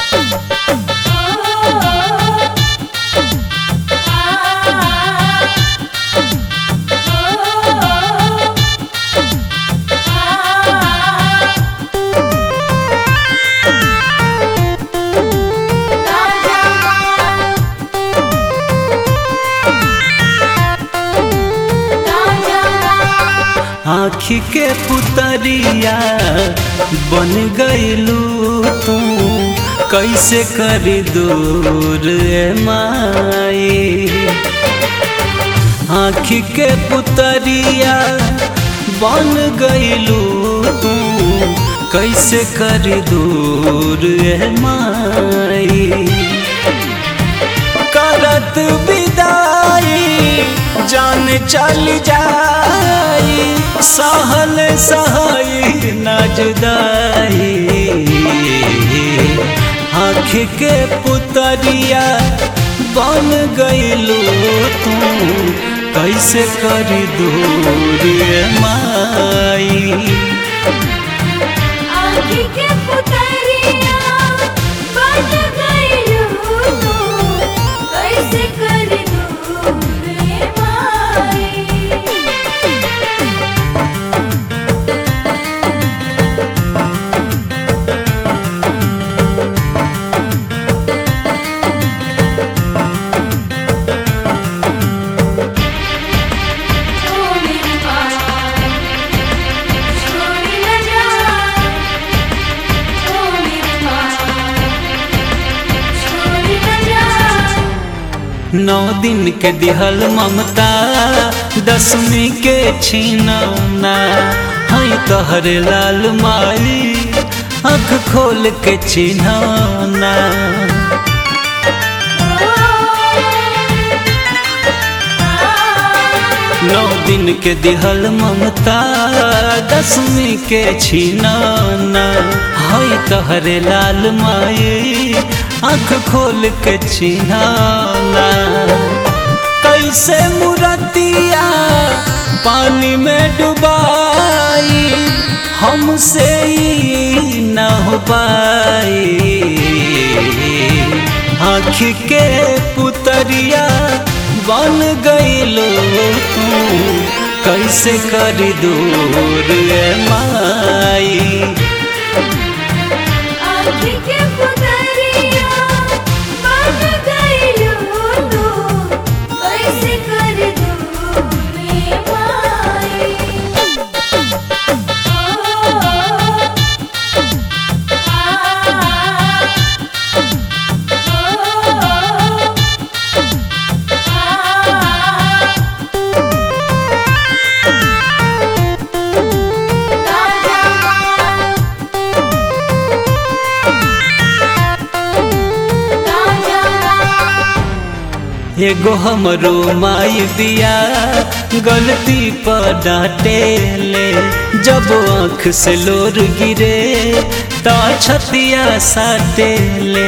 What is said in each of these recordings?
आँखी के पुतरिया बन गईलू तू कैसे करी दूर ए माई आँखी के पुतरिया बन गईलू तू कैसे करी दूर ए माई करत विदाई जान चल जाई सहल सहाई न जुदाई आँख के पुतरिया बन गईलू तू कैसे करी दूर ए माई आँखी के पुतरिया बन गइलू तू, कैसे कर दूर ए माई ओ मेरी माँ छोड़ न जा ओ मेरी माँ छोड़ न जा नौ दिन के दिहल ममता दसवीं के छीनौना हई तोहरे लाल माई आँख खोल के चिन्हौना नौ दिन के दिहल ममता दसवीं के छीनौना हई तोहरे लाल माई आँख खोल के चिन्हौना कैसे मुरतिया पानी में डुबाई हमसे ही न हो पाई आँख के पुतरिया बन गईलो तू कैसे कर दूर ए माई आँखी के पुतरिया बन गइलू तू, कैसे कर दूर ए माई एगो हमरो माई बिया गलती पर डांटे ले जब आँख से लोर गिरे तो छतिया साटे ले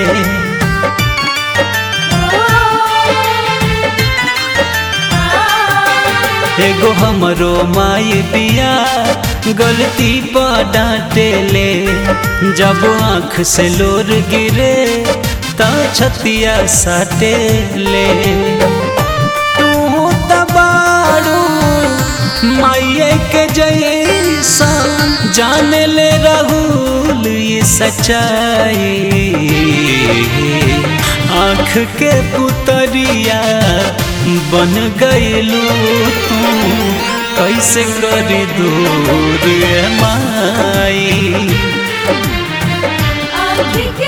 एगो हमरो माई बिया गलती पर डांटे ले जब आँख से लोर गिरे तो छतिया साटे ले तू तबाड़ू माइये के जैसा जान ले राहुल ये सच्चाई आँख के पुतरिया बन गईलू तू कैसे करी दूर ए माई आँखी